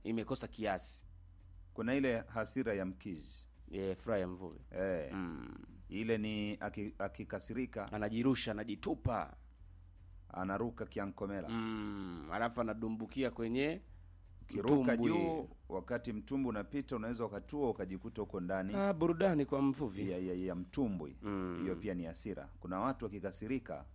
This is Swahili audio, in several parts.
imekosa kiasi kuna ile hasira ya mkizi e, furaha ya mvuvi eh, mm. ile ni aki- akikasirika anajirusha anajitupa anaruka kiankomela mm. alafu anadumbukia kwenye ukiruka mtumbwi. juu wakati mtumbwi unapita unaweza ukatua ukajikuta huko ndani ah, burudani kwa mvuvi ya, ya, ya mtumbwi Mm. hiyo pia ni hasira kuna watu wakikasirika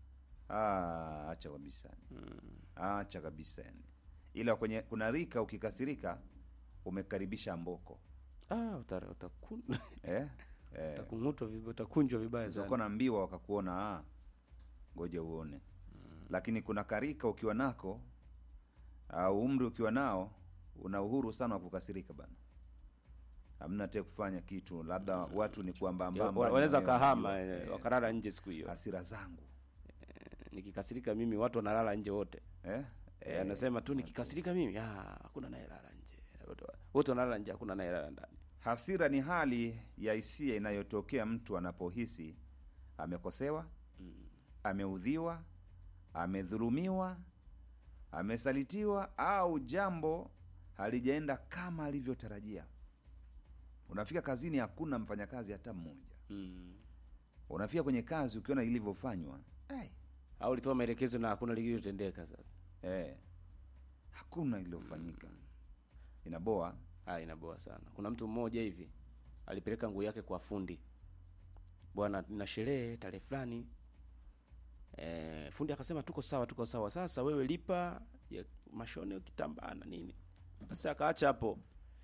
ah, acha kabisa acha kabisa yani ila kwenye kuna rika ukikasirika umekaribisha mboko ah, uta, utakun... eh? eh. utakung'utwa vibaya utakunjwa vibaya utakuwa sana na mbiwa wakakuona ah, ngoja uone lakini kuna karika ukiwa nako au umri ukiwa nao una uhuru sana wa kukasirika bana hamna te kufanya kitu labda watu ni Ya, kuambambamba wa- wanaweza ni- kahama eh, eh, wakalala nje siku hiyo hasira zangu nikikasirika mimi watu wanalala nje wote eh? eh, anasema tu nikikasirika mimi ah, hakuna anayelala nje Wote- wote wanalala nje hakuna anayelala ndani hasira ni hali ya hisia inayotokea mtu anapohisi amekosewa ameudhiwa amedhulumiwa amesalitiwa au jambo halijaenda kama alivyotarajia unafika kazini hakuna mfanyakazi hata mmoja mm. unafika kwenye kazi ukiona ilivyofanywa ai, au ulitoa maelekezo na hakuna lililotendeka sasa eh, hakuna iliyofanyika inaboa ah, inaboa sana kuna mtu mmoja hivi alipeleka nguo yake kwa fundi bwana na sherehe tarehe fulani e, fundi akasema tuko sawa tuko sawa sasa wewe lipa ya mashone kitambaa na nini sasa akaacha hapo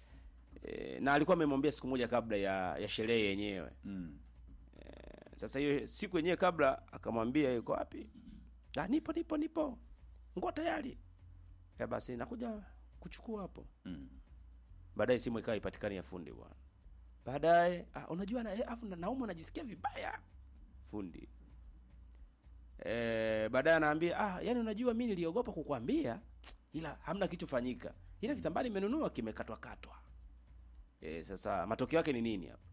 e, na alikuwa amemwambia siku moja kabla ya ya sherehe yenyewe mm. sasa hiyo siku yenyewe kabla akamwambia yuko wapi ah, nipo nipo nipo nguo tayari ya basi nakuja kuchukua hapo Mm. baadaye simu ikawa ipatikani ya fundi bwana baadaye ah, unajua na, eh, afu na- naumwa najisikia vibaya fundi eh, baadaye anaambia ah, yani unajua mi niliogopa kukwambia ila hamna kilichofanyika ila kitambaa nimenunua kimekatwa katwa eh, sasa matokeo yake ni nini hapa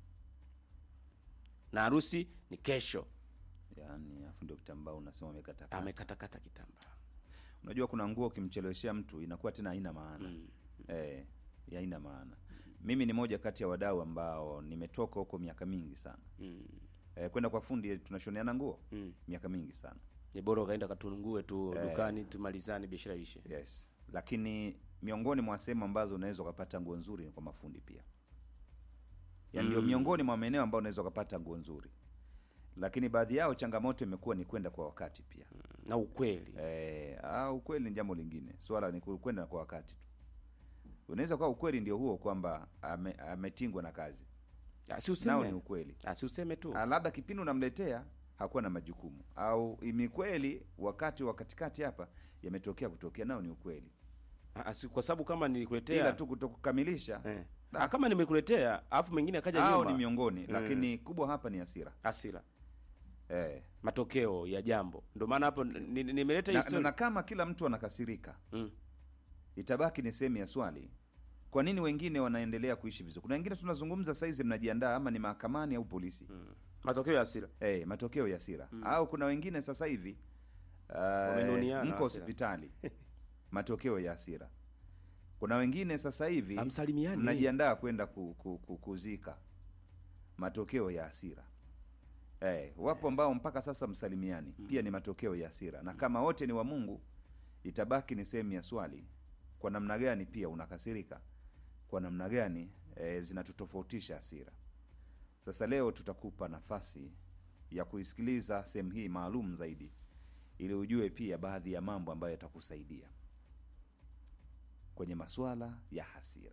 na harusi ni kesho yaani afu ndio kitambaa unasema umekata amekatakata kitambaa unajua kuna nguo ukimcheleweshea mtu inakuwa tena haina maana mm. eh, haina maana mimi ni moja kati ya wadau ambao nimetoka huko miaka mingi sana Mm. eh, kwenda kwa fundi tunashoneana nguo Mm. miaka mingi sana ni bora ukaenda katunungue tu Eh. dukani tumalizane biashara ishe yes lakini miongoni mwa sehemu ambazo unaweza ukapata nguo nzuri ni kwa mafundi pia yaani ndio Mm. miongoni mwa maeneo ambayo unaweza ukapata nguo nzuri lakini baadhi yao changamoto imekuwa ni kwenda kwa wakati pia na ukweli Eh, ah, ukweli ni jambo lingine swala ni ku- kwenda kwa wakati tu unaweza kuwa ukweli ndio huo kwamba ame- ametingwa na kazi Ah, si nao ni useme ukweli Ah, si useme tu Ah, labda kipindi unamletea hakuwa na majukumu au ni kweli wakati wa katikati hapa yametokea kutokea nao ni ukweli Ah, si kwa sababu kama nilikuletea ila tu kutokukamilisha eh. ah, kama nimekuletea alafu mengine akaja hao nyuma ni miongoni Mm. lakini kubwa hapa ni hasira hasira eh. matokeo ya jambo ndio maana hapo ni- ni- nimeleta na, historia na kama kila mtu anakasirika mm. itabaki ni sehemu ya swali kwa nini wengine wanaendelea kuishi vizuri kuna wengine tunazungumza saizi mnajiandaa ama ni mahakamani au polisi Mm. matokeo ya hasira Eh, matokeo ya hasira au kuna wengine sasa hivi uh, Wamenuniana mko hasira. hospitali matokeo ya hasira kuna wengine sasa hivi Hamsalimiani. mnajiandaa kwenda ku, ku, ku, kuzika matokeo ya hasira eh, wapo ambao mpaka sasa msalimiani pia ni matokeo ya hasira na kama wote ni wa mungu itabaki ni sehemu ya swali kwa namna gani pia unakasirika kwa namna gani eh, zinatutofautisha hasira sasa leo tutakupa nafasi ya kuisikiliza sehemu hii maalum zaidi ili ujue pia baadhi ya mambo ambayo yatakusaidia kwenye masuala ya hasira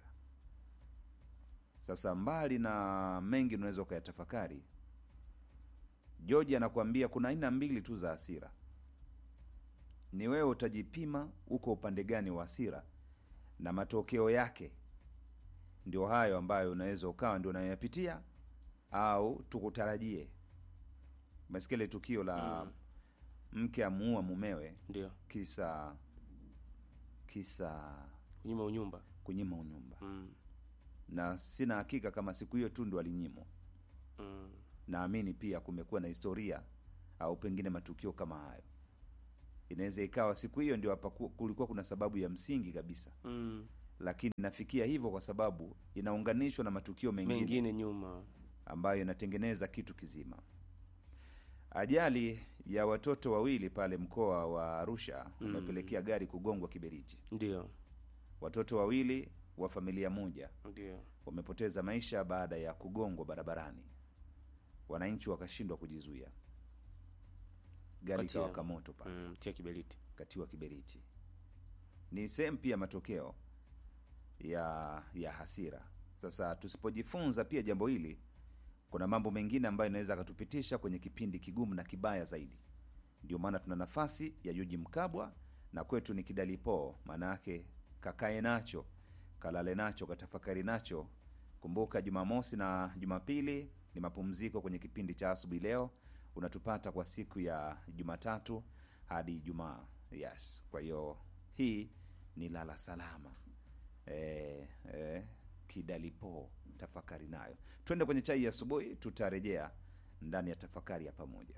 sasa mbali na mengi unaweza ukayatafakari george anakuambia kuna aina mbili tu za hasira ni wewe utajipima uko upande gani wa hasira na matokeo yake ndio hayo ambayo unaweza ukawa ndio unayoyapitia au tukutarajie umesikia ile tukio la Mm. mke amuua mumewe ndio kisa kisa kunyima unyumba kunyima unyumba mm. na sina hakika kama siku hiyo tu ndo alinyimwa Mm. naamini pia kumekuwa na historia au pengine matukio kama hayo inaweza ikawa siku hiyo ndio hapa ku- kulikuwa kuna sababu ya msingi kabisa Mm. lakini inafikia hivyo kwa sababu inaunganishwa na matukio mengine, mengine nyuma ambayo inatengeneza kitu kizima. Ajali ya watoto wawili pale mkoa wa Arusha umepelekea gari kugongwa kiberiti. ndio Watoto wawili wa familia moja ndio wamepoteza maisha baada ya kugongwa barabarani. Wananchi wakashindwa kujizuia, gari Kati ya- ikawaka moto pale, mm, tia kiberiti katiwa kiberiti. Ni sehemu pia matokeo ya ya hasira. Sasa tusipojifunza pia jambo hili, kuna mambo mengine ambayo inaweza akatupitisha kwenye kipindi kigumu na kibaya zaidi. Ndio maana tuna nafasi ya Yuji Mkabwa na kwetu ni kidalipo, maana yake kakae nacho, kalale nacho, katafakari nacho. Kumbuka Jumamosi na Jumapili ni mapumziko kwenye kipindi cha asubuhi. Leo unatupata kwa siku ya Jumatatu hadi Ijumaa. Yes, kwa hiyo hii ni lala salama eh, eh, kidalipo, tafakari nayo. Twende kwenye chai ya asubuhi, tutarejea ndani ya tafakari ya pamoja.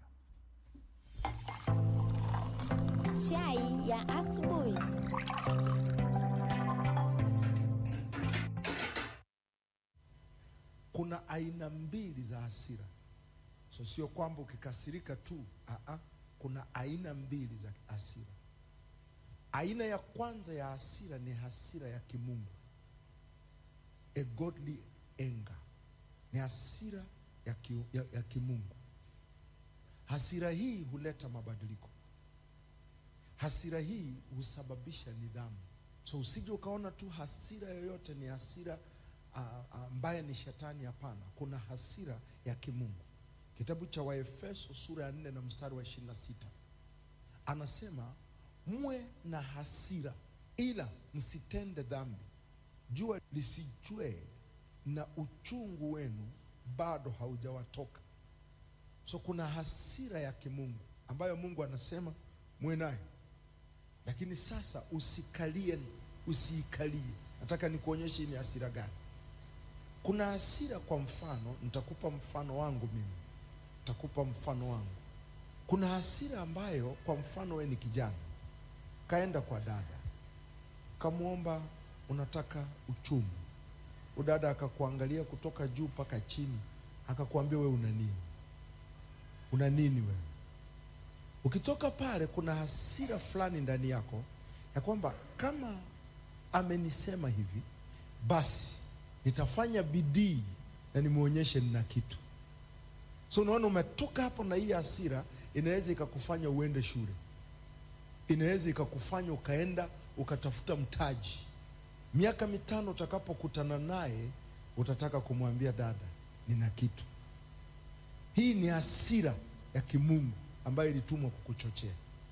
Chai ya asubuhi. kuna aina mbili za hasira so sio kwamba ukikasirika tu aa, kuna aina mbili za hasira aina ya kwanza ya hasira ni hasira ya kimungu a godly anger ni hasira ya, ki, ya, ya kimungu hasira hii huleta mabadiliko hasira hii husababisha nidhamu so usije ukaona tu hasira yoyote ni hasira ah, ah, ambaye ni shetani hapana kuna hasira ya kimungu kitabu cha waefeso sura ya nne na mstari wa ishirini na sita anasema mwe na hasira ila msitende dhambi jua lisijue na uchungu wenu bado haujawatoka so kuna hasira ya kimungu ambayo mungu anasema mwe nayo lakini sasa usikalie usiikalie nataka nikuonyeshe hii ni hasira gani kuna hasira kwa mfano nitakupa mfano wangu mimi nitakupa mfano wangu kuna hasira ambayo kwa mfano we ni kijana kaenda kwa dada kamwomba unataka uchumi udada akakuangalia kutoka juu mpaka chini akakuambia we una nini una nini wewe ukitoka pale kuna hasira fulani ndani yako ya kwamba kama amenisema hivi basi nitafanya bidii na nimwonyeshe nina kitu so unaona umetoka hapo na hii hasira inaweza ikakufanya uende shule inaweza ikakufanya ukaenda ukatafuta mtaji miaka mitano utakapokutana naye utataka kumwambia dada nina kitu hii ni hasira ya kimungu ambayo ilitumwa kukuchochea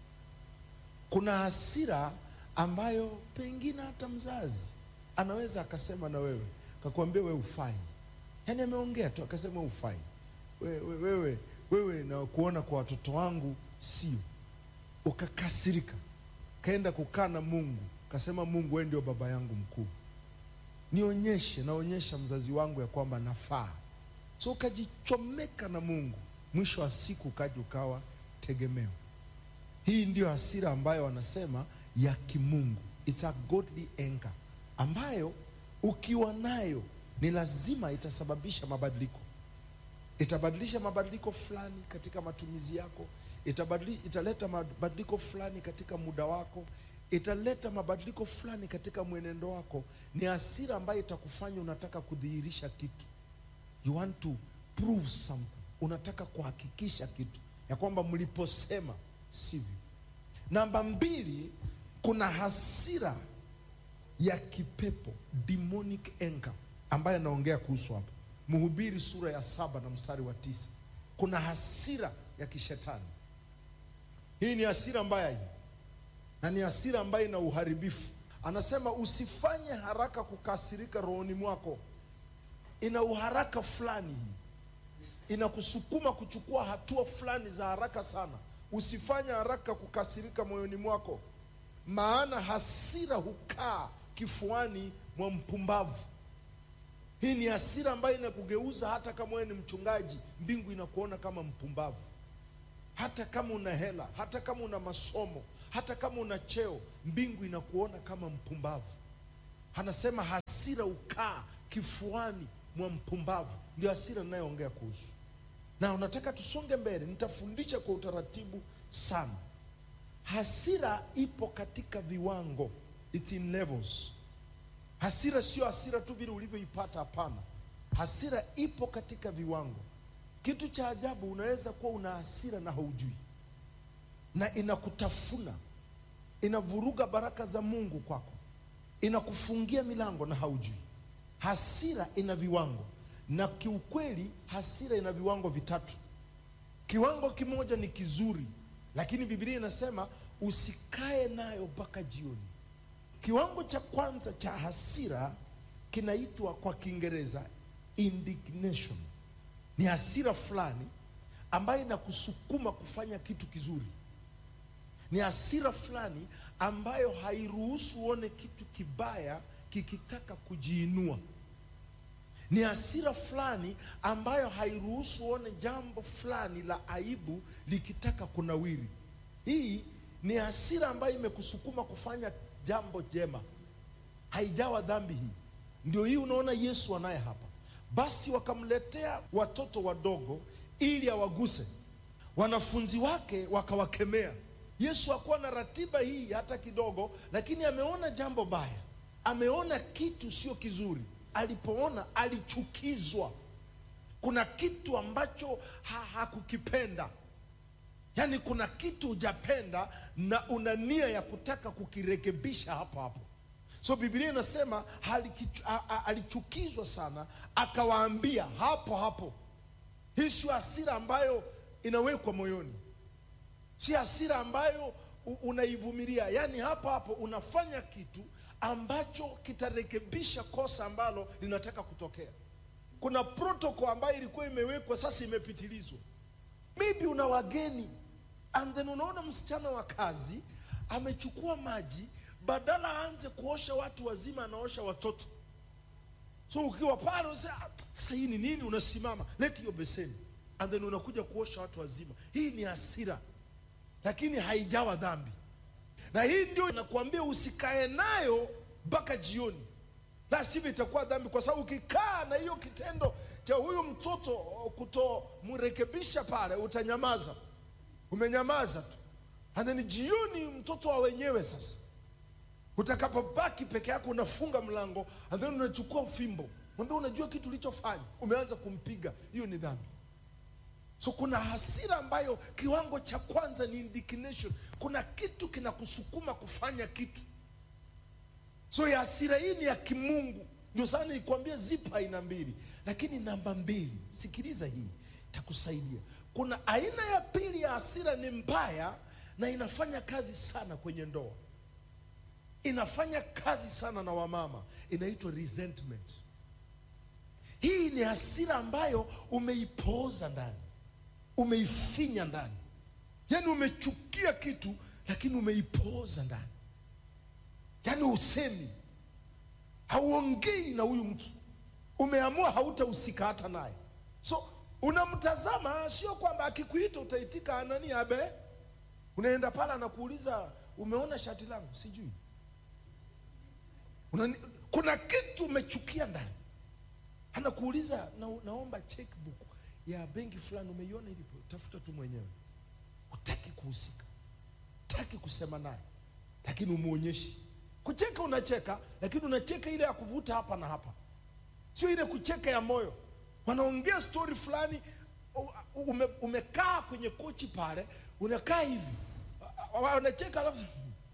kuna hasira ambayo pengine hata mzazi anaweza akasema na wewe akakwambia wewe ufai yaani ameongea tu akasema wewe ufai wewe, wewe, wewe na kuona kwa watoto wangu sio ukakasirika kaenda kukaa na mungu kasema mungu wewe ndio baba yangu mkuu nionyeshe naonyesha mzazi wangu ya kwamba nafaa so ukajichomeka na mungu mwisho wa siku ukaja ukawa tegemeo hii ndiyo hasira ambayo wanasema ya kimungu It's a godly anger ambayo ukiwa nayo ni lazima itasababisha mabadiliko itabadilisha mabadiliko fulani katika matumizi yako itabadili, italeta mabadiliko fulani katika muda wako italeta mabadiliko fulani katika mwenendo wako ni hasira ambayo itakufanya unataka kudhihirisha kitu you want to prove something unataka kuhakikisha kitu ya kwamba mliposema sivyo namba mbili kuna hasira ya kipepo demonic anger ambayo anaongea kuhusu hapa mhubiri sura ya saba na mstari wa tisa kuna hasira ya kishetani hii ni hasira mbaya hii na ni hasira ambayo ina uharibifu anasema usifanye haraka kukasirika rohoni mwako ina uharaka fulani hii inakusukuma kuchukua hatua fulani za haraka sana usifanye haraka kukasirika moyoni mwako maana hasira hukaa kifuani mwa mpumbavu hii ni hasira ambayo inakugeuza hata kama wewe ni mchungaji mbingu inakuona kama mpumbavu hata kama una hela hata kama una masomo hata kama una cheo mbingu inakuona kama mpumbavu anasema hasira ukaa kifuani mwa mpumbavu. Ndio hasira ninayoongea kuhusu, na unataka tusonge mbele. Nitafundisha kwa utaratibu sana. Hasira ipo katika viwango, it's in levels. Hasira sio hasira tu vile ulivyoipata, hapana. Hasira ipo katika viwango. Kitu cha ajabu, unaweza kuwa una hasira na haujui, na inakutafuna, inavuruga baraka za Mungu kwako, inakufungia milango na haujui. Hasira ina viwango, na kiukweli hasira ina viwango vitatu. Kiwango kimoja ni kizuri, lakini Biblia inasema usikae nayo mpaka jioni. Kiwango cha kwanza cha hasira kinaitwa kwa Kiingereza indignation. Ni hasira fulani ambayo inakusukuma kufanya kitu kizuri. Ni hasira fulani ambayo hairuhusu uone kitu kibaya kikitaka kujiinua. Ni hasira fulani ambayo hairuhusu uone jambo fulani la aibu likitaka kunawiri. Hii ni hasira ambayo imekusukuma kufanya jambo jema, haijawa dhambi. Hii ndio hii unaona Yesu anaye hapa. Basi wakamletea watoto wadogo ili awaguse. Wanafunzi wake wakawakemea. Yesu hakuwa na ratiba hii hata kidogo, lakini ameona jambo baya, ameona kitu sio kizuri. Alipoona alichukizwa. Kuna kitu ambacho ha hakukipenda Yaani kuna kitu hujapenda na una nia ya kutaka kukirekebisha hapo hapo. So Biblia inasema halikichu- a- a- alichukizwa sana, akawaambia hapo hapo. Hii sio hasira ambayo inawekwa moyoni, si hasira ambayo u- unaivumilia. Yaani hapo hapo unafanya kitu ambacho kitarekebisha kosa ambalo linataka kutokea. Kuna protocol ambayo ilikuwa imewekwa, sasa imepitilizwa. Maybe una wageni and then unaona msichana wa kazi amechukua maji, badala aanze kuosha watu wazima, anaosha watoto. So ukiwa pale unasema "Ah, sasa hii ni nini? Unasimama, leti hiyo beseni, and then unakuja kuosha watu wazima. Hii ni hasira, lakini haijawa dhambi, na hii ndio nakuambia usikae nayo mpaka jioni, la sivyo itakuwa dhambi, kwa sababu ukikaa na hiyo kitendo cha huyu mtoto kutomrekebisha pale, utanyamaza, umenyamaza tu, and then jioni mtoto wa wenyewe sasa utakapobaki peke yako unafunga mlango and then unachukua fimbo mwambie unajua kitu ulichofanya umeanza kumpiga hiyo ni dhambi so kuna hasira ambayo kiwango cha kwanza ni indignation kuna kitu kinakusukuma kufanya kitu so ya hasira hii ni ya kimungu ndio sana nikwambia zipo aina mbili lakini namba mbili sikiliza hii takusaidia kuna aina ya pili ya hasira ni mbaya na inafanya kazi sana kwenye ndoa inafanya kazi sana na wamama, inaitwa resentment. Hii ni hasira ambayo umeipooza ndani, umeifinya ndani, yaani umechukia kitu lakini umeipooza ndani, yaani usemi, hauongei na huyu mtu, umeamua hautahusika hata naye. So unamtazama, sio kwamba akikuita utaitika anani abe, unaenda pale anakuuliza umeona shati langu, sijui Unani, kuna kitu umechukia ndani, anakuuliza na, naomba checkbook ya benki fulani, umeiona ilipo? Tafuta tu mwenyewe, hutaki kuhusika, hutaki kusema naye, lakini umuonyeshi. Kucheka unacheka, lakini unacheka ile ya kuvuta hapa na hapa, sio ile kucheka ya moyo. Wanaongea stori fulani, u- ume, umekaa kwenye kochi pale, unakaa hivi, wa- wa- wanacheka alafu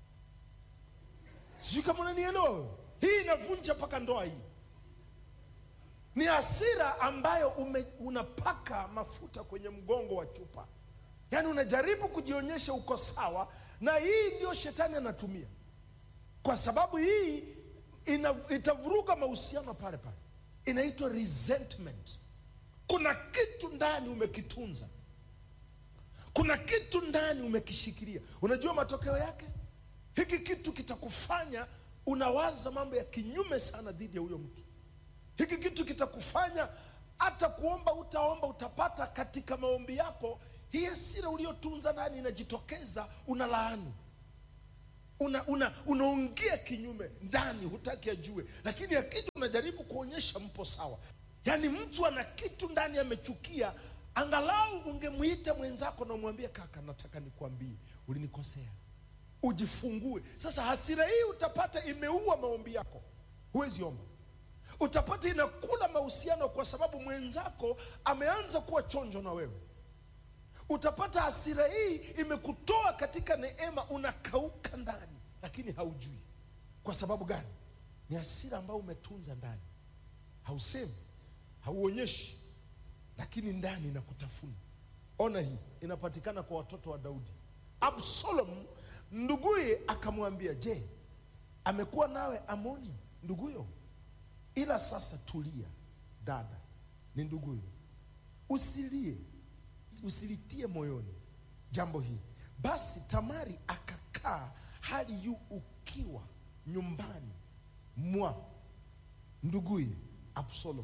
sijui kama unanielewa wewe. Hii inavunja mpaka ndoa hii. Ni hasira ambayo ume, unapaka mafuta kwenye mgongo wa chupa, yaani unajaribu kujionyesha uko sawa, na hii ndio shetani anatumia, kwa sababu hii ina, itavuruga mahusiano pale pale. Inaitwa resentment. Kuna kitu ndani umekitunza, kuna kitu ndani umekishikilia. Unajua matokeo yake hiki kitu kitakufanya unawaza mambo ya kinyume sana dhidi ya huyo mtu. Hiki kitu kitakufanya hata kuomba utaomba, utapata katika maombi yako, hii hasira uliotunza ndani inajitokeza, unalaani. una una unaongea kinyume ndani hutaki ajue lakini akija unajaribu kuonyesha mpo sawa yaani mtu ana kitu ndani amechukia angalau ungemwita mwenzako na umwambie kaka nataka nikwambie ulinikosea ujifungue sasa hasira hii utapata imeua maombi yako huwezi omba utapata inakula mahusiano kwa sababu mwenzako ameanza kuwa chonjo na wewe utapata hasira hii imekutoa katika neema unakauka ndani lakini haujui kwa sababu gani ni hasira ambayo umetunza ndani hausemi hauonyeshi lakini ndani inakutafuna ona hii inapatikana kwa watoto wa daudi absalom nduguye akamwambia je amekuwa nawe amoni nduguyo ila sasa tulia dada ni nduguyo usilie usilitie moyoni jambo hili basi tamari akakaa hali yu ukiwa nyumbani mwa nduguye absalom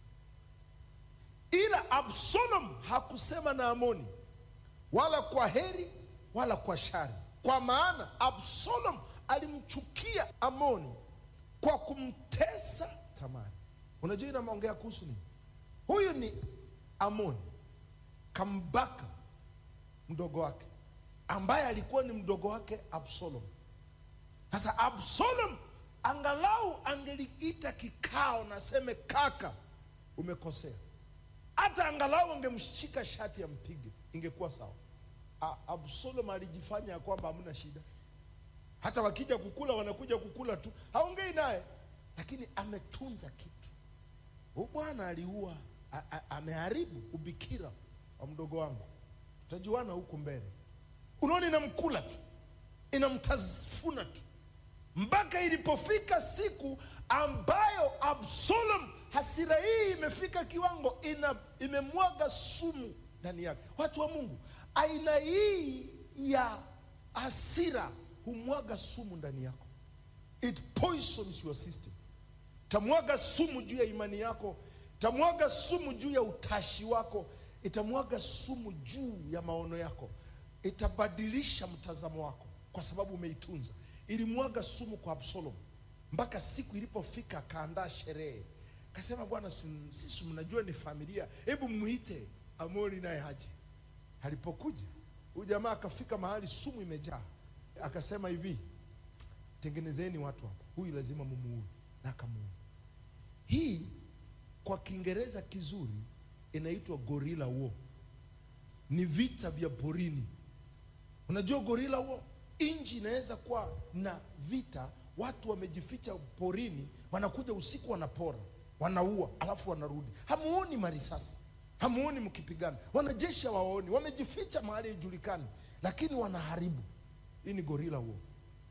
ila absalom hakusema na amoni wala kwa heri wala kwa shari kwa maana absalom alimchukia amoni kwa kumtesa tamari unajua inaongea kuhusu nini huyu ni amoni kambaka mdogo wake ambaye alikuwa ni mdogo wake absalom sasa absalom angalau angeliita kikao na aseme kaka umekosea hata angalau angemshika shati ampige ingekuwa sawa A- absalom alijifanya ya kwamba hamna shida hata wakija kukula wanakuja kukula tu haongei naye lakini ametunza kitu huyu bwana aliua a- a- ameharibu ubikira wa mdogo wangu tutajuana huku mbele unaona inamkula tu inamtafuna tu mpaka ilipofika siku ambayo absalom hasira hii imefika kiwango ina imemwaga sumu ndani yake watu wa mungu aina hii ya hasira humwaga sumu ndani yako it poisons your system itamwaga sumu juu ya imani yako itamwaga sumu juu ya utashi wako itamwaga sumu juu ya maono yako itabadilisha mtazamo wako kwa sababu umeitunza ilimwaga sumu kwa absalom mpaka siku ilipofika akaandaa sherehe akasema bwana si- sisi mnajua ni familia hebu mwite amoni naye haje alipokuja huyu jamaa akafika mahali sumu imejaa akasema hivi tengenezeni watu hapa huyu lazima mumuue na akamuua hii kwa kiingereza kizuri inaitwa gorilla war ni vita vya porini unajua gorilla war nchi inaweza kuwa na vita watu wamejificha porini wanakuja usiku wanapora wanaua alafu wanarudi hamuoni marisasi hamuoni mkipigana wanajeshi hawaoni wamejificha mahali haijulikani lakini wanaharibu hii ni gorilla war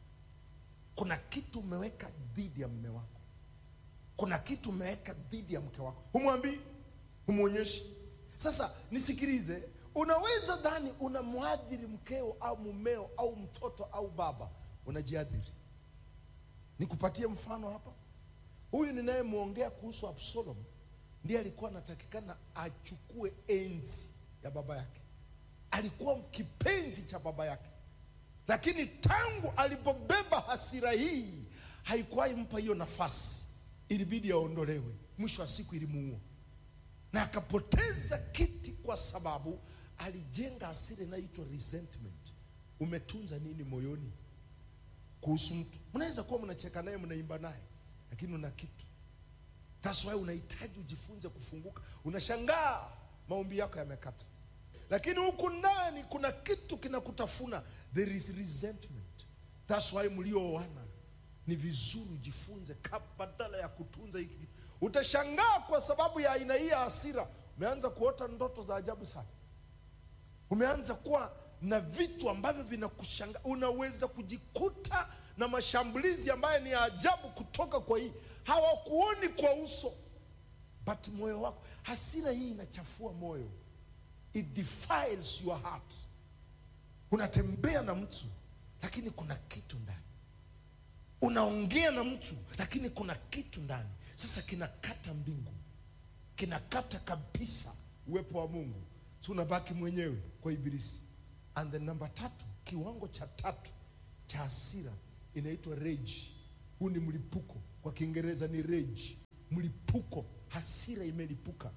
kuna kitu umeweka dhidi ya mme wako kuna kitu umeweka dhidi ya mke wako humwambii humwonyeshi sasa nisikilize unaweza dhani unamwadhiri mkeo au mumeo au mtoto au baba unajiadhiri nikupatie mfano hapa huyu ninayemwongea kuhusu absalom ndiye alikuwa anatakikana achukue enzi ya baba yake alikuwa kipenzi cha baba yake lakini tangu alipobeba hasira hii haikuwahi mpa hiyo nafasi ilibidi aondolewe mwisho wa siku ilimuua na akapoteza kiti kwa sababu alijenga hasira inayoitwa resentment umetunza nini moyoni kuhusu mtu mnaweza kuwa mnacheka naye mnaimba naye lakini una kitu That's why unahitaji ujifunze kufunguka unashangaa maombi yako yamekata lakini huku ndani kuna kitu kinakutafuna there is resentment That's why mlioana ni vizuri ujifunze ka- badala ya kutunza hiki kitu. utashangaa kwa sababu ya aina hii ya hasira umeanza kuota ndoto za ajabu sana umeanza kuwa na vitu ambavyo vinakushangaa unaweza kujikuta na mashambulizi ambayo ni ya ajabu kutoka kwa hii hawakuoni kwa uso but moyo wako hasira hii inachafua moyo it defiles your heart unatembea na mtu lakini kuna kitu ndani unaongea na mtu lakini kuna kitu ndani sasa kinakata mbingu kinakata kabisa uwepo wa mungu so unabaki mwenyewe kwa ibilisi and the namba tatu kiwango cha tatu cha hasira inaitwa rage. Huu ni mlipuko, kwa Kiingereza ni rage, mlipuko, hasira imelipuka.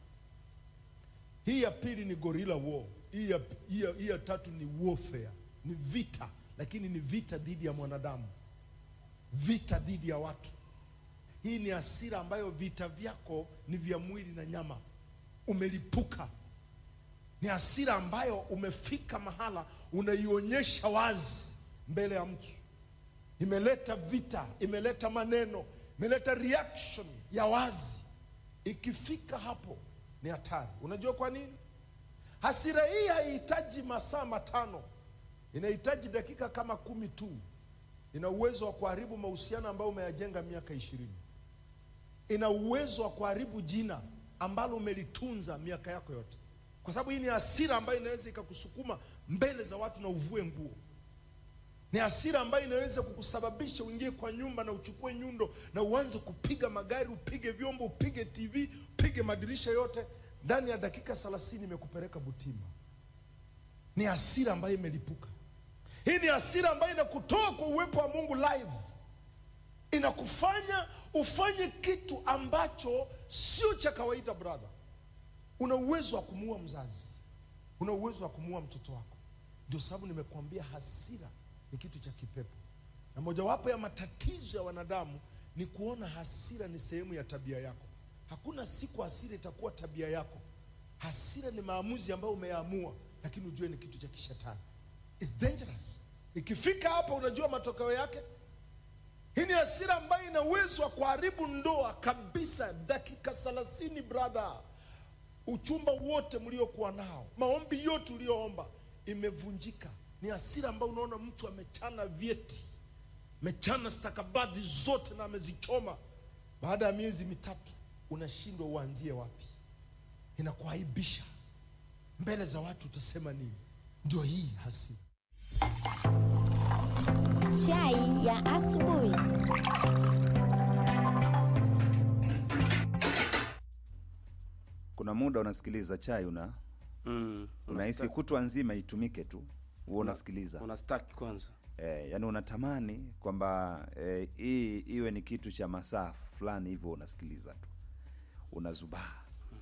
Hii ya pili ni gorilla war. Hii ya, hii ya, hii ya tatu ni warfare, ni vita, lakini ni vita dhidi ya mwanadamu, vita dhidi ya watu. Hii ni hasira ambayo vita vyako ni vya mwili na nyama, umelipuka. Ni hasira ambayo umefika mahala unaionyesha wazi mbele ya mtu, imeleta vita, imeleta maneno, imeleta reaction ya wazi. Ikifika hapo ni hatari. Unajua kwa nini? Hasira hii haihitaji masaa matano, inahitaji dakika kama kumi tu. Ina uwezo wa kuharibu mahusiano ambayo umeyajenga miaka ishirini. Ina uwezo wa kuharibu jina ambalo umelitunza miaka yako yote, kwa sababu hii ni hasira ambayo inaweza ikakusukuma mbele za watu na uvue nguo. Ni hasira ambayo inaweza kukusababisha uingie kwa nyumba na uchukue nyundo na uanze kupiga magari, upige vyombo, upige TV, upige madirisha yote. Ndani ya dakika thelathini imekupeleka Butimba. Ni hasira ambayo imelipuka. Hii ni hasira ambayo inakutoa kwa uwepo wa Mungu live, inakufanya ufanye kitu ambacho sio cha kawaida. Brother, una uwezo wa kumuua mzazi, una uwezo wa kumuua mtoto wako. Ndio sababu nimekuambia hasira ni kitu cha kipepo, na mojawapo ya matatizo ya wanadamu ni kuona hasira ni sehemu ya tabia yako. Hakuna siku hasira itakuwa tabia yako. Hasira ni maamuzi ambayo umeyaamua, lakini ujue ni kitu cha kishetani. It's dangerous. Ikifika hapa, unajua matokeo yake. Hii ni hasira ambayo ina uwezo wa kuharibu ndoa kabisa, dakika thelathini. Brother, uchumba wote mliokuwa nao, maombi yote ulioomba imevunjika. Ni hasira ambayo unaona mtu amechana vyeti, amechana stakabadhi zote na amezichoma. Baada ya miezi mitatu unashindwa uanzie wapi. Inakuaibisha mbele za watu, utasema nini? Ndio hii hasira. Chai ya asubuhi. Kuna muda unasikiliza chai una Mm, unahisi unasta- kutwa nzima itumike tu, huwa unasikiliza unastaki kwanza. eh, yani unatamani kwamba eh, hii iwe ni kitu cha masaa fulani hivyo, unasikiliza tu unazubaa,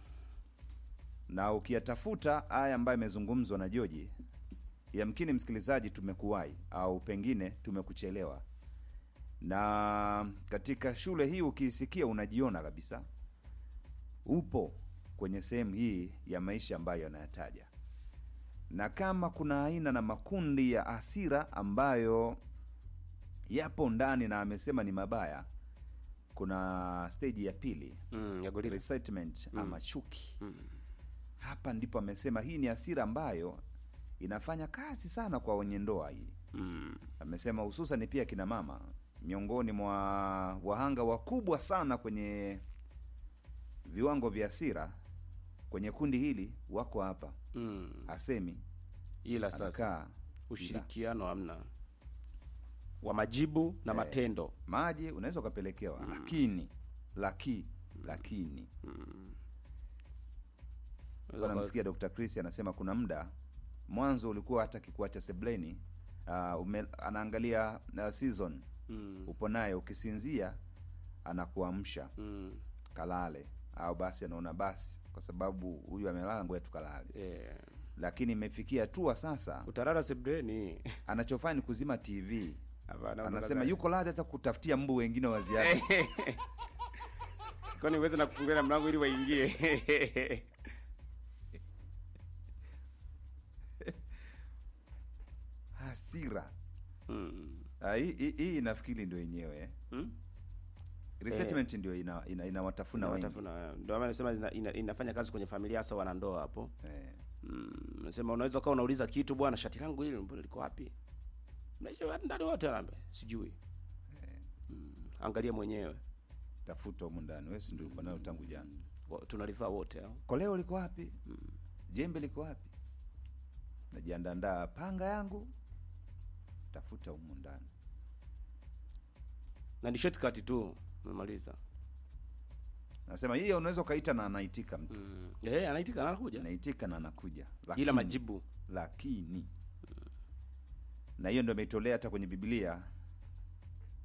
na ukiyatafuta haya ambayo yamezungumzwa na Joji, yamkini msikilizaji, tumekuwahi au pengine tumekuchelewa, na katika shule hii ukiisikia unajiona kabisa upo kwenye sehemu hii ya maisha ambayo yanayataja na kama kuna aina na makundi ya hasira ambayo yapo ndani na amesema ni mabaya, kuna stage ya pili Mm, ya gorilla. resentment ama chuki. Mm. Hapa ndipo amesema hii ni hasira ambayo inafanya kazi sana kwa wenye ndoa hii. Mm. Amesema hususan pia kina mama miongoni mwa wahanga wakubwa sana kwenye viwango vya hasira kwenye kundi hili wako hapa, Mm. hasemi Ila sasa anakaa ushirikiano hamna wa majibu na Eh. matendo. maji unaweza ukapelekewa lakini laki lakini Unaweza uka- namsikia Dr. Chris anasema kuna muda mwanzo ulikuwa hata kikuacha sebleni uh, ume, anaangalia uh, season Mm. upo naye ukisinzia anakuamsha Mm. kalale au basi anaona basi kwa sababu huyu amelala ngoja tukalale Eh. lakini imefikia hatua sasa Utarara sebreni. anachofanya ni kuzima tv Hapana, anasema unadhani- yuko radhi hata kutafutia mbu wengine wa ziada kwani uweze na kufungulia na mlango ili waingie. hasira Mm. Ah, hii hii- hii nafikiri ndio yenyewe eh. Mm? resentment ndio ina, ina, inawatafuna wengi Inawatafuna, ndio maana nasema ina, ina, inafanya kazi kwenye familia hasa wanandoa hapo. eh. Mm, nasema unaweza ukawa unauliza kitu bwana, shati langu hili mbona liko wapi? Mnaishi watu ndani wote anaambia sijui. Mm, angalia mwenyewe. tafuta humu ndani wewe si ndio uko nayo tangu jana Wa- Tunalivaa wote hao. koleo liko wapi jembe liko wapi najiandandaa panga yangu tafuta humu ndani Na ni shortcut tu. Umemaliza. nasema hiyo unaweza ukaita na anaitika mtu Mm. Eh, anaitika na anakuja. anaitika na anakuja Ila Lakini- majibu. lakini na hiyo ndio imeitolea hata kwenye Biblia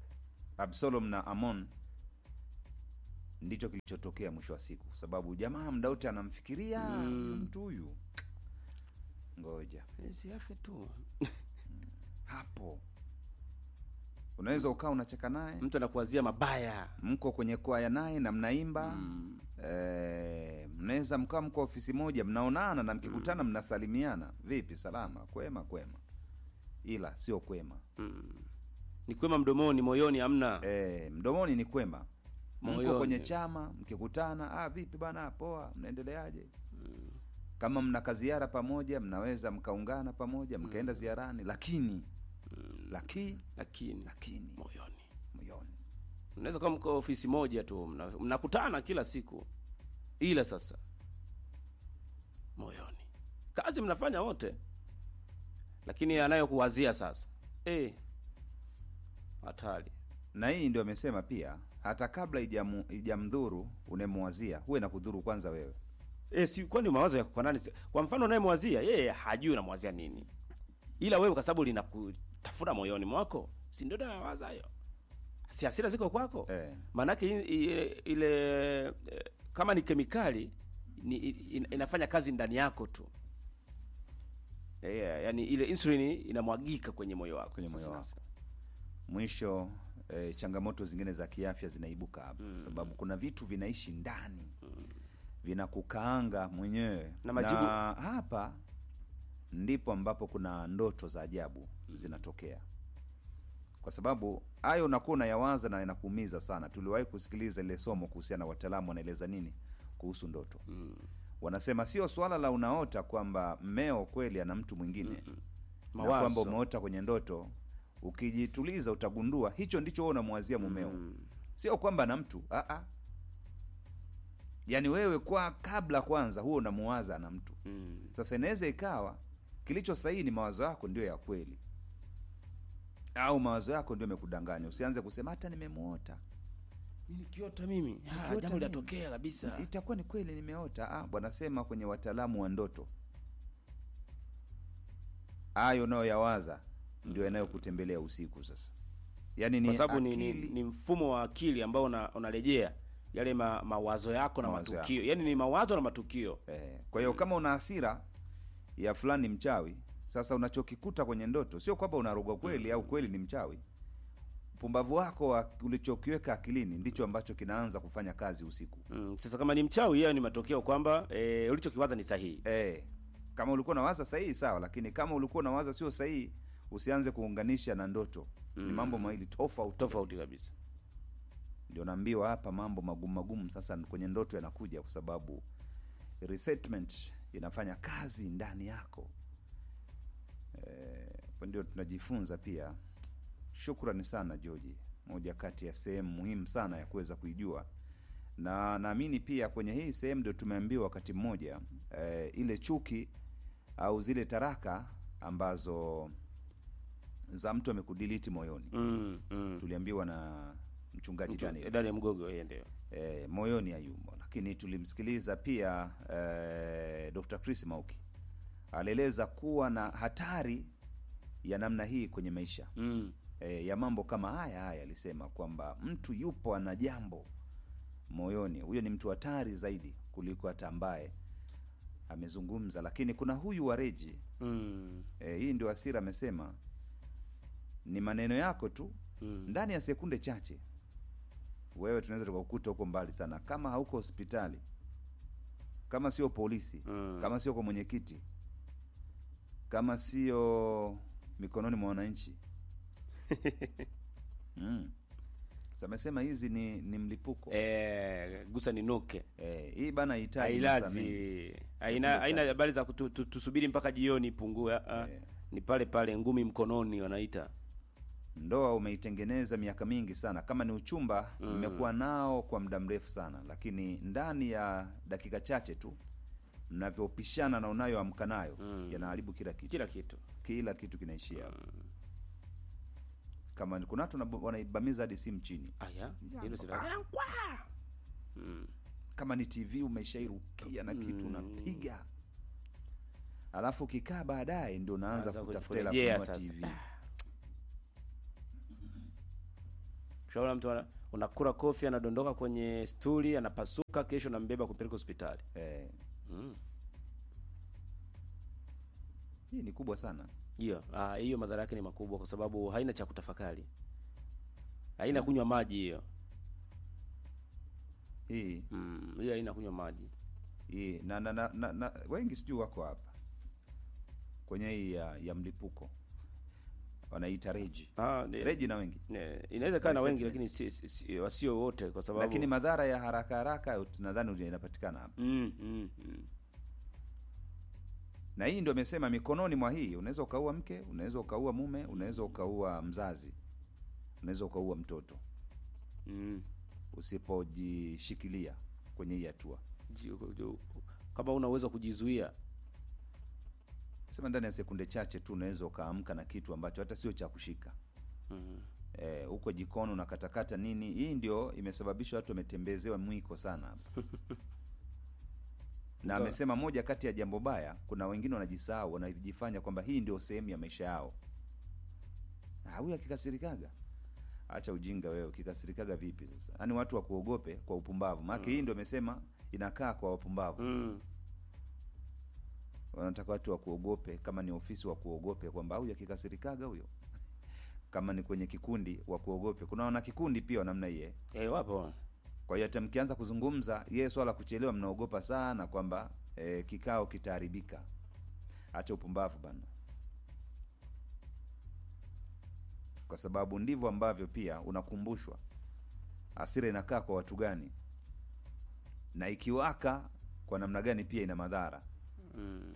Absalom na Amon ndicho kilichotokea mwisho wa siku, kwa sababu jamaa muda wote anamfikiria Mm. mtu huyu, ngoja Eh, siafe tu hapo. Unaweza ukaa unacheka naye, mtu anakuwazia mabaya mko kwenye kwaya naye na mnaimba mm. Eh, mnaweza mkaa mko ofisi moja mnaonana na mkikutana mnasalimiana, vipi, salama, kwema, kwema, ila sio kwema. Mm. ni kwema mdomoni moyoni hamna Eh, mdomoni ni kwema, mko Moyoni. kwenye chama mkikutana, ah, vipi bana, poa, mnaendeleaje? Kama mna kaziara pamoja, mnaweza mkaungana pamoja mkaenda ziarani, lakini lakini lakini lakini moyoni moyoni mnaweza kama mko ofisi moja tu mna- mnakutana kila siku ila sasa moyoni kazi mnafanya wote lakini anayokuwazia sasa eh hatari na hii ndio amesema pia, hata kabla ijamu- ijamdhuru unemwazia, huwe na kudhuru kwanza wewe. eh si kwani mawazo yako kwa nani kwa mfano unayemwazia yeye hajui unamwazia nini ila wewe kwa sababu linakutafuna moyoni mwako si ndio nawaza hayo si hasira ziko kwako Eh. maanake i- i- ile eh, kama ni kemikali ni, in, inafanya kazi ndani yako tu yeah, yani ile insulin inamwagika kwenye moyo wako Kwenye moyo Sasa- wako. mwisho eh, changamoto zingine za kiafya zinaibuka hapa kwa sababu kuna vitu vinaishi ndani vinakukaanga mwenyewe Na majibu- hapa ndipo ambapo kuna ndoto za ajabu zinatokea kwa sababu hayo unakuwa unayawaza na inakuumiza sana tuliwahi kusikiliza ile somo kuhusiana na wataalamu wanaeleza nini kuhusu ndoto Mm. wanasema sio swala la unaota kwamba mmeo kweli ana mtu mwingine na Mawazo. kwamba umeota kwenye ndoto ukijituliza utagundua hicho ndicho wewe unamwazia mumeo Mm. sio kwamba na mtu Aa. yaani wewe kwa kabla kwanza huo unamuwaza na mtu Mm. sasa inaweza ikawa kilicho sahihi ni mawazo yako ndio ya kweli au mawazo yako ndio yamekudanganya usianze kusema hata nimemuota nikiota mimi Ah, Nikiota jambo mimi. linatokea kabisa itakuwa ni kweli nimeota ah, wanasema kwenye wataalamu wa ndoto hayo unayoyawaza ndio yanayokutembelea usiku sasa yaani ni kwa sababu ni, ni, akili- ni mfumo wa akili ambao una- unarejea yale ma, mawazo yako na Mawazo matukio yani ni mawazo na matukio Eh, kwa hiyo kama una hasira ya fulani mchawi, sasa unachokikuta kwenye ndoto sio kwamba unarogwa kweli au kweli ni mchawi. Upumbavu wako wa ulichokiweka akilini ndicho ambacho kinaanza kufanya kazi usiku. mm. sasa kama ni mchawi hiyo ni matokeo kwamba e, ulichokiwaza ni sahihi Eh, kama ulikuwa unawaza sahihi sawa, lakini kama ulikuwa unawaza sio sahihi, usianze kuunganisha na ndoto. Ni Mm. mambo mawili tofauti tofauti kabisa. kabisa Ndio naambiwa hapa mambo magumu magumu sasa kwenye ndoto yanakuja kwa sababu resettlement inafanya kazi ndani yako. Eh, hapo ndio tunajifunza pia. Shukrani sana George, moja kati ya sehemu muhimu sana ya kuweza kuijua, na naamini pia kwenye hii sehemu ndio tumeambiwa wakati mmoja eh, ile chuki au zile taraka ambazo za mtu amekudiliti moyoni mm. mm. tuliambiwa na mchungaji Mtu- Daniel Daniel Mgogo yeye ndio e, moyoni hayumo, lakini tulimsikiliza pia e, Dr. Chris Mauki alieleza kuwa na hatari ya namna hii kwenye maisha mm. e, ya mambo kama haya haya. Alisema kwamba mtu yupo ana jambo moyoni, huyo ni mtu hatari zaidi kuliko hata ambaye amezungumza. Lakini kuna huyu wa Reji Mm. e, hii ndio Asira amesema ni maneno yako tu Mm. ndani ya sekunde chache wewe tunaweza tukakukuta huko mbali sana kama hauko hospitali kama sio polisi Mm. kama sio kwa mwenyekiti kama sio mikononi mwa wananchi mm. Sasa amesema hizi ni, ni mlipuko Eh, gusa ninuke eh, hii bana hitaji masaa mengi. hailazi haina haina habari za kutu- tu- tusubiri mpaka jioni ipungue ah, ah. Eh. ni pale pale ngumi mkononi wanaita ndoa umeitengeneza miaka mingi sana kama ni uchumba Mm. mmekuwa nao kwa muda mrefu sana lakini ndani ya dakika chache tu mnavyopishana na unayoamka nayo Mm. yanaharibu kila kitu kila kitu kila kitu kinaishia hapo. kama ni- kuna watu wanab- wanaibamiza hadi simu chini aya hilo si Ah. mm. kama ni tv umeshairukia na kitu Mm. unapiga alafu ukikaa baadaye ndio unaanza Anza kutafuta hela kurejea kununua sasa. tv Ushaona mtu ana- unakura kofi anadondoka kwenye stuli anapasuka, kesho nambeba kupeleka hospitali. eh, Mm. hii ni kubwa sana Hiyo ah, hiyo madhara yake ni makubwa kwa sababu haina cha kutafakari. Haina kunywa maji hiyo. hii Mm, hiyo haina kunywa maji. hii na, na, na, na, na wengi sijui wako hapa kwenye hii ya, ya mlipuko wanaita reji Ah, ni- reji na wengi ne- inaweza kaa na wengi Resettlement. lakini si, si, si, wasio wote kwa sababu lakini madhara ya haraka haraka ut- nadhani inapatikana hapa mm, mm, mm. na hii ndio amesema mikononi mwa hii unaweza ukaua mke unaweza ukaua mume unaweza ukaua mzazi unaweza ukaua mtoto Mm. usipojishikilia kwenye hii hatua Ji- ju- Kama una uwezo wa kujizuia sema ndani ya sekunde chache tu unaweza ukaamka na kitu ambacho hata sio cha kushika mm. Eh, huko jikoni unakatakata nini hii ndio imesababisha watu wametembezewa mwiko sana hapa na Nga- amesema moja kati ya jambo baya kuna wengine wanajisahau wanajifanya kwamba hii ndio sehemu ya maisha yao Ah, huyu akikasirikaga acha ujinga wewe ukikasirikaga vipi sasa yaani watu wakuogope kwa upumbavu maana hii ndio amesema inakaa kwa wapumbavu Mm. wanataka watu wakuogope kama ni ofisi wakuogope kwamba huyu akikasirikaga huyo kama ni kwenye kikundi wakuogope kuna wana kikundi pia wa namna hiye Eh, wapo kwa hiyo hata mkianza kuzungumza yeye swala la kuchelewa mnaogopa sana kwamba e, kikao kitaharibika acha upumbavu bana kwa sababu ndivyo ambavyo pia unakumbushwa hasira inakaa kwa watu gani na ikiwaka kwa namna gani pia ina madhara mm.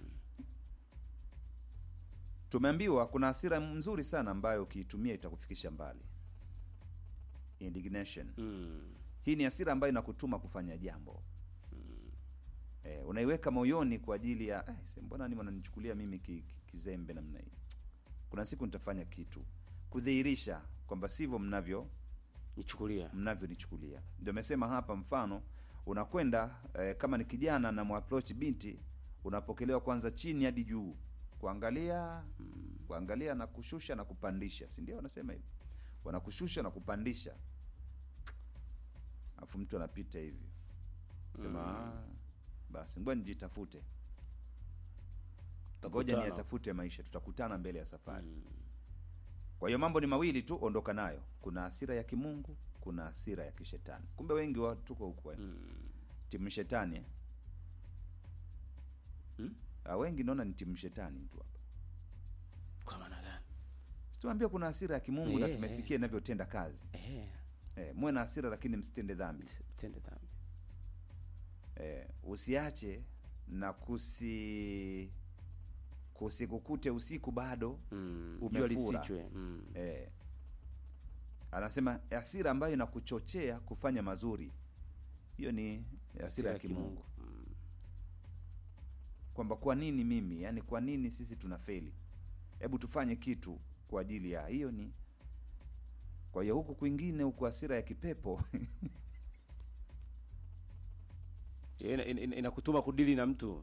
tumeambiwa kuna hasira nzuri sana ambayo ukiitumia itakufikisha mbali indignation Mm. hii ni hasira ambayo inakutuma kufanya jambo eh, unaiweka moyoni kwa ajili ya eh, se- mbona ni wananichukulia mimi ki, ki, kizembe namna hii kuna siku nitafanya kitu kudhihirisha kwamba sivyo mnavyo nichukulia mnavyonichukulia ndio amesema hapa mfano unakwenda eh, kama ni kijana na mwapproach binti unapokelewa kwanza chini hadi juu kuangalia kuangalia na kushusha na kupandisha si ndio wanasema hivi wanakushusha na kupandisha alafu mtu anapita hivi sema "Ah, basi ngoja nijitafute ngoja Tutakutana. niyatafute maisha tutakutana mbele ya safari kwa hiyo mambo ni mawili tu ondoka nayo kuna hasira ya kimungu kuna hasira ya kishetani kumbe wengi wa tuko huko eh. Mm. timu shetani eh. Hmm? Ah, wengi naona ni timu shetani tu hapa kwa maana gani situambia kuna hasira ya kimungu na Eh, tumesikia inavyotenda kazi eh, eh, muwe na hasira lakini msitende dhambi tende dhambi eh, usiache na kusi kusikukute usiku bado mm. Umefura. jua lisichwe mm. eh, anasema hasira ambayo inakuchochea kufanya mazuri hiyo ni hasira ya kimungu Mm. kwamba kwa nini mimi yani kwa nini sisi tuna feli hebu tufanye kitu kwa ajili ya hiyo ni kwa hiyo huku kwingine huku hasira ya kipepo Ina- ina- ina- inakutuma kudili na mtu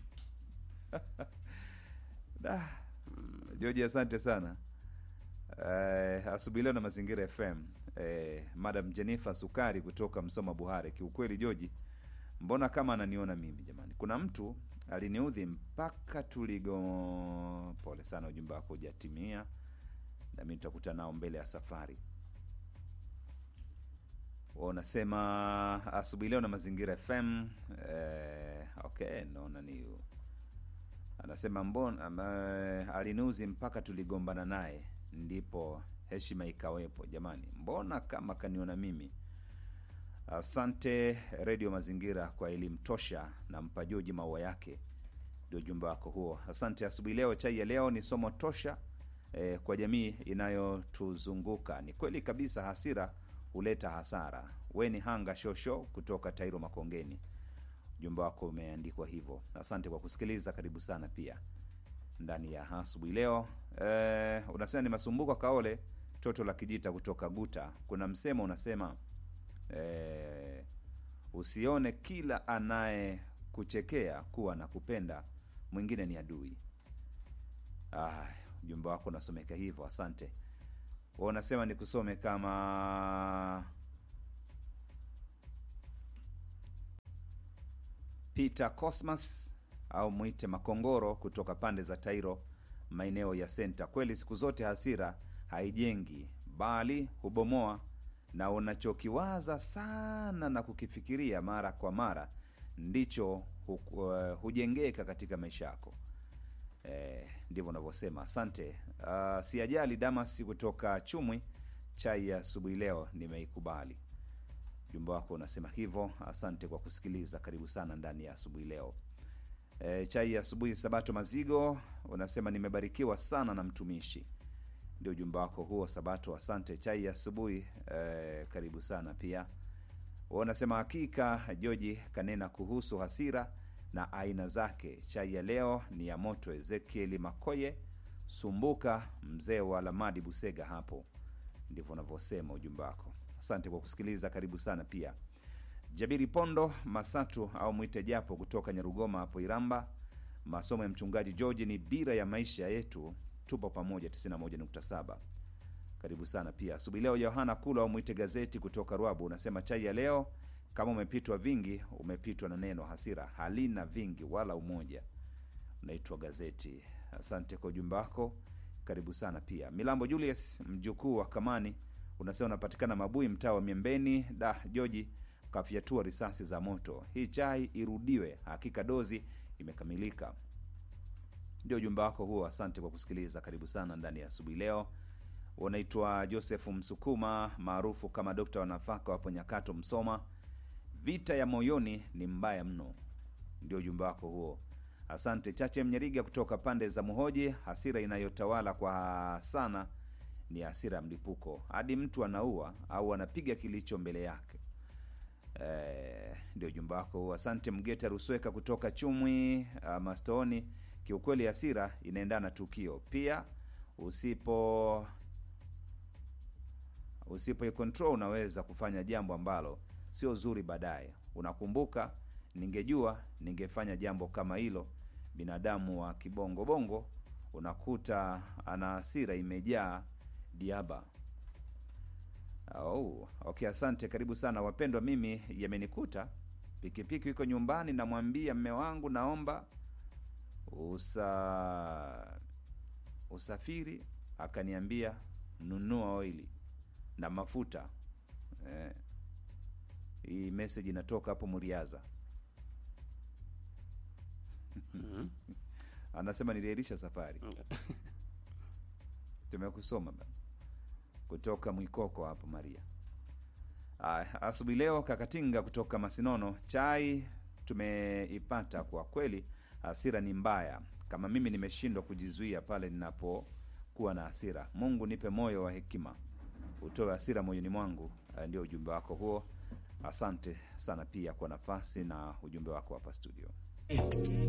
Da. George, asante sana. Eh, asubuhi leo na Mazingira FM. Eh, Madam Jennifer Sukari kutoka Msoma Buhare. Kiukweli George, mbona kama ananiona mimi jamani? Kuna mtu aliniudhi mpaka tuligo. Pole sana, ujumbe wako hujatimia, na mimi tutakuta nao mbele ya safari. Wa unasema asubuhi leo na Mazingira FM. Eh, okay, naona ni anasema mbona ama, aliniuzi mpaka tuligombana naye ndipo heshima ikawepo jamani mbona kama kaniona mimi asante redio mazingira kwa elimu tosha na mpajoji maua yake ndio ujumbe wako huo asante asubuhi leo chai ya leo ni somo tosha eh, kwa jamii inayotuzunguka ni kweli kabisa hasira huleta hasara weni hanga shosho kutoka tairo makongeni ujumbe wako umeandikwa hivyo asante kwa kusikiliza karibu sana pia ndani ya asubuhi leo eh, unasema ni masumbuko kaole toto la kijita kutoka guta kuna msemo unasema eh, usione kila anaye kuchekea kuwa na kupenda mwingine ni adui ah, ujumbe wako unasomeka hivyo asante Wewe unasema nikusome kama Peter Cosmas au mwite Makongoro kutoka pande za Tairo, maeneo ya senta. Kweli siku zote hasira haijengi, bali hubomoa, na unachokiwaza sana na kukifikiria mara kwa mara ndicho hu, uh, hujengeka katika maisha yako. Eh, ndivyo unavyosema. Asante. Uh, siajali Damas kutoka Chumwi, chai ya asubuhi leo nimeikubali. Ujumbe wako unasema hivyo. Asante kwa kusikiliza, karibu sana ndani ya asubuhi leo. E, chai ya asubuhi Sabato Mazigo unasema nimebarikiwa sana na mtumishi. Ndio ujumbe wako huo Sabato, asante. Chai ya asubuhi e, karibu sana pia. Unasema hakika Joji kanena kuhusu hasira na aina zake. Chai ya leo ni ya moto. Ezekieli Makoye Sumbuka, mzee wa Lamadi Busega, hapo ndivyo unavyosema ujumbe wako. Asante kwa kusikiliza, karibu sana pia. Jabiri Pondo Masatu au mwite Japo kutoka Nyarugoma hapo Iramba. Masomo ya mchungaji George ni dira ya maisha yetu, tupo pamoja 91.7. Karibu sana pia asubuhi leo. Yohana Kula au mwite gazeti kutoka Rwabu unasema chai ya leo, kama umepitwa vingi, umepitwa na neno hasira, halina vingi wala umoja. Unaitwa gazeti. Asante kwa ujumbe wako, karibu sana pia. Milambo Julius mjukuu wa Kamani unasema unapatikana Mabui, mtaa wa Miembeni. Da Joji kafyatua risasi za moto. Hii chai irudiwe, hakika dozi imekamilika. Ndio ujumbe wako huo. Asante kwa kusikiliza, karibu sana ndani ya asubuhi leo. Unaitwa Joseph Msukuma maarufu kama dokta wa nafaka wapo Nyakato, Msoma. Vita ya moyoni ni mbaya mno, ndio ujumbe wako huo. Asante. Chache Mnyeriga kutoka pande za Muhoji, hasira inayotawala kwa sana ni hasira ya mlipuko, hadi mtu anaua au anapiga kilicho mbele yake. Eh, ndio ujumbe wako huo. Asante Mgeta Rusweka kutoka Chumwi uh, Mastooni. Kiukweli hasira inaendana na tukio pia, usipo usipo control unaweza kufanya jambo ambalo sio zuri baadaye. Unakumbuka, ningejua ningefanya jambo kama hilo. Binadamu wa kibongobongo unakuta ana hasira imejaa diaba. Oh, okay, asante, karibu sana wapendwa. Mimi yamenikuta pikipiki iko nyumbani, namwambia mme wangu, naomba usa usafiri, akaniambia nunua oili na mafuta eh. Hii message inatoka hapo Muriaza. Mhm. Anasema niliahirisha safari. Tumekusoma bana kutoka Mwikoko hapo Maria. Aya, asubuhi leo Kakatinga kutoka Masinono, chai tumeipata kwa kweli. Hasira ni mbaya, kama mimi nimeshindwa kujizuia pale ninapokuwa na hasira. Mungu nipe moyo wa hekima, utoe hasira moyoni mwangu. Eh, Ndio ujumbe wako huo. Asante sana pia kwa nafasi na ujumbe wako hapa studio.